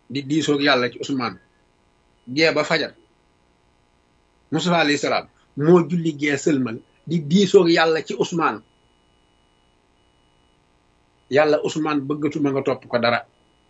di diisoog yàlla ci Ousmane gee ba fajar Mustafa alayhi salaam moo julli gee sëlmal di diisoog yàlla ci Ousmane yàlla Ousmane bëggatuma nga topp ko dara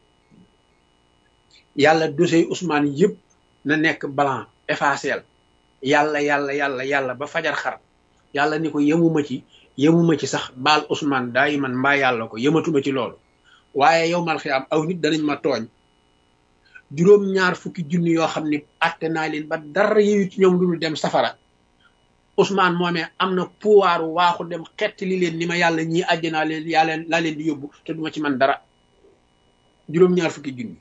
yàlla dossier Ousmane yëpp na nekk blanc effacé yàlla yàlla yàlla yàlla ba fajar xar yàlla ni ko yemuma ci yemuma ci sax baal Ousmane daay man mbaa yàlla ko yematuma ci loolu waaye yow mal xiyaam aw nit danañ ma tooñ juróom ñaar fukki junni yoo xam ni atte naa leen ba dara yeyu ci ñoom lu dul dem safara Ousmane moomee am na pouvoir waaxu dem xett li leen ni ma yàlla ñii àjjanaa leen yaa leen laa leen di yóbbu te duma ci man dara juróom ñaar fukki junni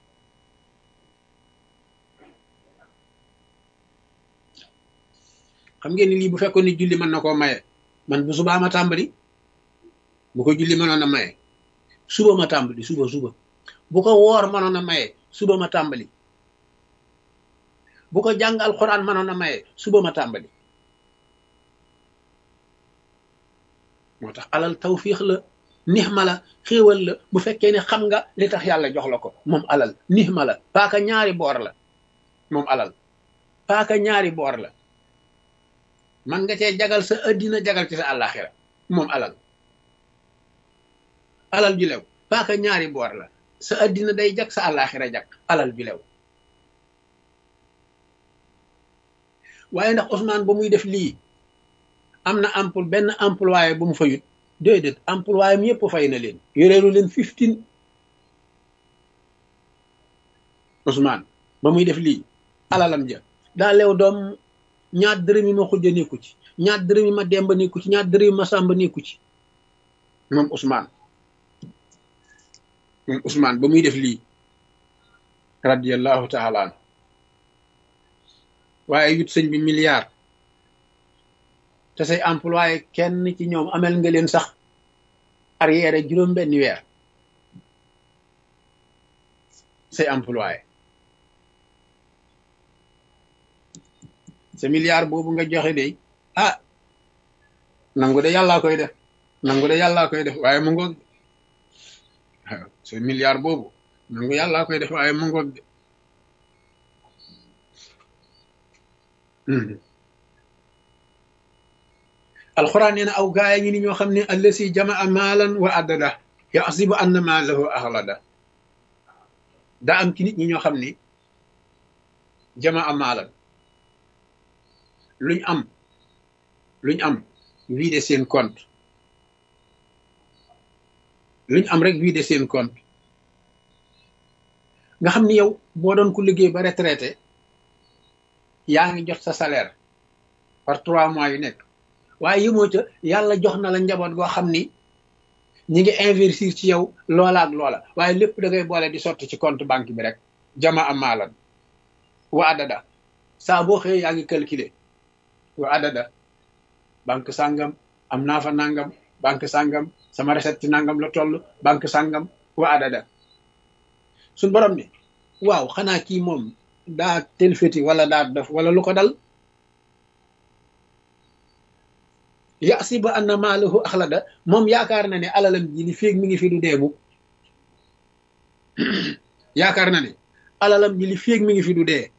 xam ngeen ni lii bu fekkoon ni julli mën na koo maye man bu subaa ma tàmbali bu ko julli mënoon a maye suba ma tàmbali suba suba bu ko woor mënoon a maye suba ma tàmbali bu ko jàng alxuraan mënoon a maye suba ma tàmbali moo tax alal tawfiix la nixma la xéewal la bu fekkee ne xam nga li tax yàlla jox la ko moom alal nixma la paaka ñaari boor la moom alal paaka ñaari boor la man nga cee jagal sa addina jagal ci sa àllaaxira moom alal alal ju lew paaka ñaari boor la sa addina day jag sa àllaaxira jag alal ju lew waaye ndax Ousmane ba muy def lii am na emploi benn employé bu mu fayut déedéet employé am yëpp fay na leen yoreelu leen fifteen Ousmane ba muy def lii alalam ja daa lew doom ñaar dërëm yi ma xujja nekku ci ñaar dërëm yi ma demba nekku ci ñaar dërëm yi ma sàmba nekku ci moom Ousmane moom Ousmane ba muy def lii radiyallahu taala an waaye yut sëñ bi milliard te say employé kenn ci ñoom amel nga leen sax arrière juróom benn weer say employé sa milliard boobu nga joxe de ah nangu de yàllaa koy def nangu de yàllaa koy def waaye mu ngoog waaw sa milliard boobu nangu yàllaa koy def waaye mu ngoog de alxuraan nee na aw gaaya ngi ni ñoo xam ne allasi jamaa maalan wa addada yaxsibu anna maalahu axlada daa am ci nit ñi ñoo xam ni jamaa maalan luñ am luñ am vidé seen compte luñ am rek vidé seen compte nga xam ni yow boo doon ku liggéey ba retraité yaa ngi jot sa salaire par trois mois yu nekk waaye yëmoo ca yàlla jox na la njaboot goo xam ni ñi ngi investir ci yow loola ak loola waaye lépp da ngay boole di sotti ci compte banque bi rek jama am maalan wa adada saa boo xëyee yaa ngi calculer wa adada banque sàngam am naa fa nangam banque sàngam sama recette ci nangam la toll banque sàngam wa adada suñ borom ni waaw xanaa kii moom daa telfeti wala daa def wala lu ko dal yasibu anna maalahu axlada moom yaakaar na ne alalam ji li féeg mi ngi fi du deemu yaakaar na ne alalam ji li féeg mi ngi fi du dee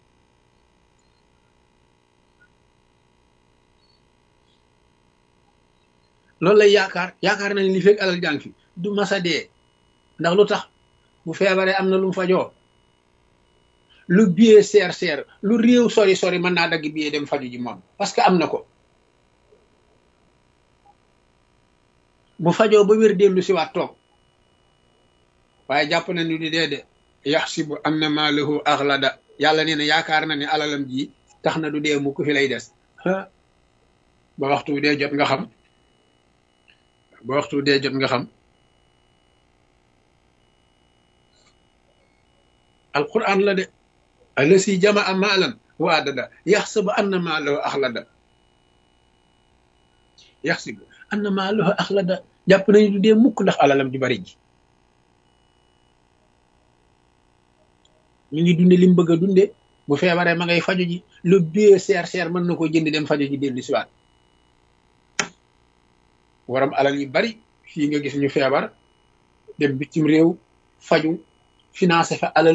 loolu lay yaakaar yaakaar na ne li féeg alal jàng fi du masa dee ndax lu tax bu feebaree am na lu mu fajoo lu biyee seer seer lu réew sori sori mën naa dagg biyee dem faju ji moom parce que am na ko bu fajoo ba wér dellu si waat toog waaye jàpp na ni du dee de yaxsibu anna maalahu axlada yàlla nee na yaakaar na ne alalam ji tax na du dee mu ku fi lay des ba waxtu dee jot nga xam ba waxtu dee jot nga xam alquran la de alasi jamaa maalan wa adada yaxsibu anna maalahu axlada yaxsibu anna maalahu axlada jàpp nañu du dee mukk ndax alalam ju bari ji mi ngi dunde li mu bëgg a dunde bu feebaree ma ngay faju ji lu bie seer seer mën na ko jënd dem faju ji dellu siwaat waram alal yu bari fii nga gis ñu feebar dem bitim réew faju financé fa alal